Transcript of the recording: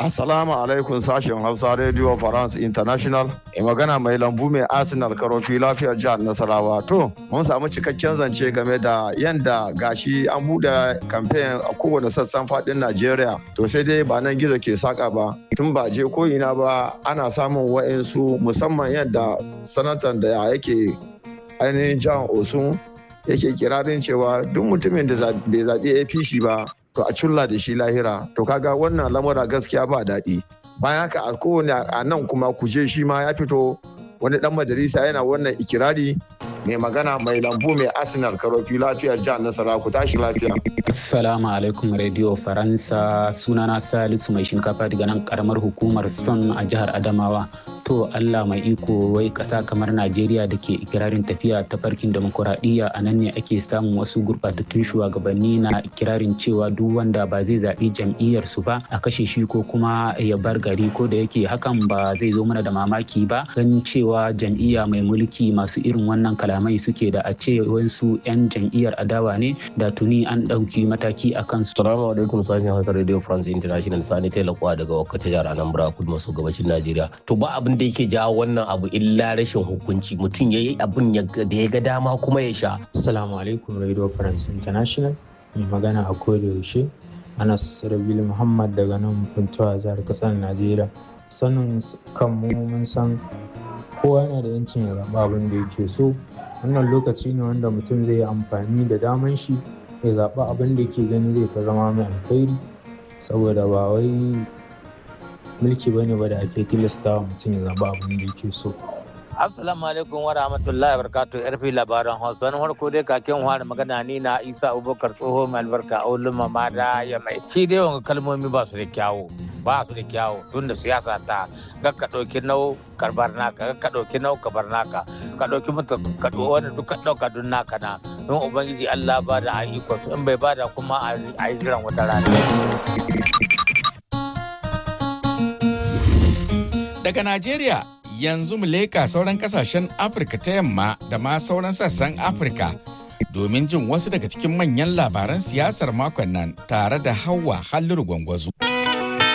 Assalamu alaikum sashen Hausa Radio France International. E magana mai lambu mai Arsenal karofi lafiyar jihar Nasarawa. To, mun samu cikakken zance game da yanda gashi an bude kamfen a kowane sassan fadin Najeriya. To sai dai ba nan gizo ke saka ba. Tun ba je ko ina ba ana samun wa'insu musamman yadda sanatan da yake ainihin jihar Osun yake kirarin cewa duk mutumin da bai zaɓi APC ba to a culla da shi lahira to kaga wannan lamura gaskiya ba daɗi bayan haka a kowane a nan kuma kuje shi ma ya fito wani dan majalisa yana wannan ikirari mai magana mai lambu mai arsenal karofi lafiyar jihar nasara ku tashi lafiya assalamu alaikum radio faransa sunana salisu mai shinkafa daga nan karamar hukumar son a jihar adamawa to allah mai iko wai kasa kamar najeriya da ke ikirarin tafiya ta farkin demokuraɗiyya a nan ne ake samun wasu gurɓatattun shugabanni na ikirarin cewa duk wanda ba zai zaɓi jam'iyyar su ba a kashe shi ko kuma ya bar gari ko da yake hakan ba zai zo mana da mamaki ba ganin cewa jam'iyya mai mulki masu irin wannan kalamai suke da a ce wasu 'yan jam'iyyar adawa ne da tuni an ɗauki mataki a kansu. Salamu alaikum sashen Hausa Radio France International Sani Telakwa daga Wakata jihar Anambra kudu maso gabashin Najeriya. To ba abin da yake jawo wannan abu illa rashin hukunci mutum ya yi abin da ya ga dama kuma ya sha. Assalamu alaikum Radio France International mai magana a koda yaushe Anas Rabil Muhammad daga nan Funtuwa jihar kasar Najeriya. Sanin kan mu mun san kowa yana da yancin ya zaɓa abin da yake so wannan lokaci ne wanda mutum zai yi amfani da daman shi ya zaɓa abin da yake gani zai fi zama mai alkhairi saboda ba wai mulki bane ba da ake tilasta wa mutum ya zaɓa abin da yake so Assalamu alaikum wa rahmatullahi wa barakatuh yarfi labaran Hausa wani farko dai kakin fara magana ni na Isa Abubakar tsoho mai albarka a ulun mamada ya mai shi dai wanga kalmomi ba su da kyawu ba su da kyawu tun da siyasa ta ga ka ɗauki nau karbar naka ga ka ɗauki nau kabar naka ka ɗauki mutu ka wanda duk ka ɗauka dun naka na don ubangiji Allah ba da ayyuka su in bai ba da kuma a yi jiran wata rana. Daga Najeriya yanzu mu leka sauran kasashen Afirka ta yamma da ma sauran sassan Afirka domin jin wasu daga cikin manyan labaran siyasar makon nan tare da Hauwa Halliru Gwangwazo.